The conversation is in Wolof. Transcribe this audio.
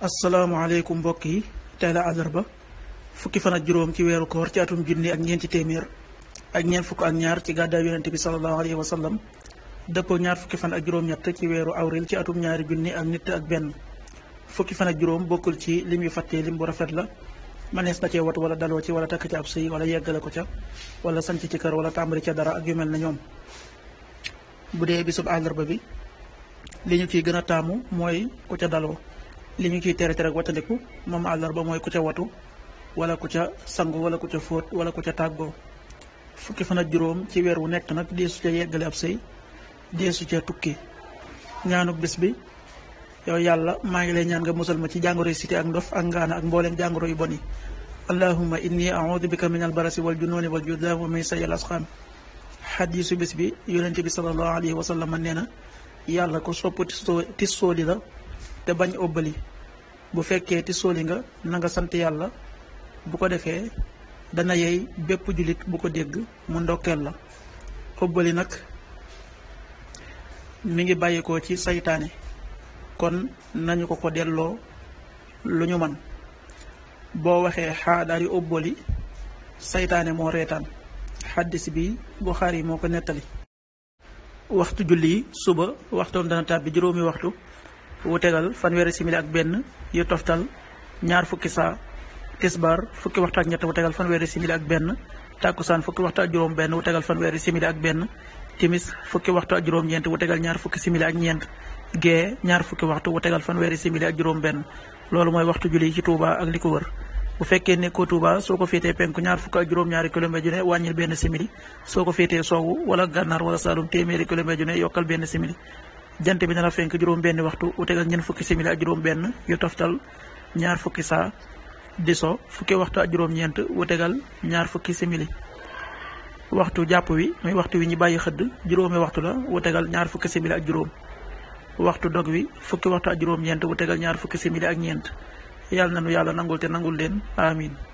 asalaamaaleykum mbokk yi tey la àllarba fukki fan ak juróom ci weeru koor ci atum junni ak ñeenti téeméer ak ñeent fukk ak ñaar ci gàddaay yonente bi salallahu alayhi wa sallam dëppoo ñaar fukki fan ak juróom-ñett ci weeru awril ci atum ñaari junni ak nit ak benn fukki fan ak juróom bokkul ci lim yu fàttee lim bu rafet la manees na cee wat wala daloo ci wala takk ci ab sëy wala yeggale ko ca wala sanc ci kër wala tàmbali ca dara ak yu mel na ñoom bu dee bisub àllarba bi li ñu ciy gën a taamu mooy ku ca daloo li ñu ciy tere tere ak wattandiku moom àllarba mooy ku ca watu wala ku ca sangu wala ku ca fóot wala ku ca tàggoo fukki fan ak juróom ci weer wu nekk nag deesu ca yeggale ab sëy deesu ca tukki ñaanuk bis bi yow yàlla maa ngi lay ñaan nga musal ma ci jàngoro yi siti ak ndof ak ngaana ak mbooleem jàngoro yu bon yi allahumma inni a'udhu bika min albarasi wal jununi wal judan wa min sayyi al asqam xadiisu bis bi yonente bi sallallahu alayhi wa sallam nee na yàlla ko sopp tis sooli la te bañ óbbali bu fekkee tis sooli nga na nga sant yàlla bu ko defee dana yey bépp jullit bu ko dégg mu ndokkeel la óbbali nag mi ngi bàyyikoo ci saytaane kon nañu ko ko delloo lu ñu man boo waxee xaadaari óbbali saytaane moo reetaan xaddis bi Buxaari moo ko nettali waxtu julli yi suba waxtoom dana tàbbi juróomi waxtu wu tegal fanweeri simili ak benn yu toftal ñaar fukki saa tisbar fukki waxtu ak ñett wu tegal fanweeri simili ak benn tàkkusaan fukki waxtu ak juróom benn wu tegal fanweeri simili ak benn timis fukki waxtu ak juróom ñeent wu tegal ñaar fukki simili ak ñeent gee ñaar fukki waxtu wu tegal fanweeri simili ak juróom benn loolu mooy waxtu julli yi ci Touba ak li ko wër bu fekkee nekkoo Touba soo ko féetee penku ñaar fukk ak juróom-ñaari kilomètre ju ne wàññil benn simili soo ko féetee soowu wala gànnaar wala saalum téeméeri kilomètre ju ne yokkal benn simili jant bi dana fenk juróom benn waxtu wu tegal ñeent fukki simili ak juróom benn yu toftal ñaar fukki saa di so fukki waxtu ak juróom-ñeent wu tegal ñaar fukki simili waxtu jàpp wi muy waxtu wi ñu bàyyi xëdd juróomi waxtu la wu tegal ñaar fukki simili ak juróom waxtu dog wi fukki waxtu ak juróom-ñeent wu tegal ñaar fukki simili ak ñeent yàlla na nu yàlla nangul te nangul leen amin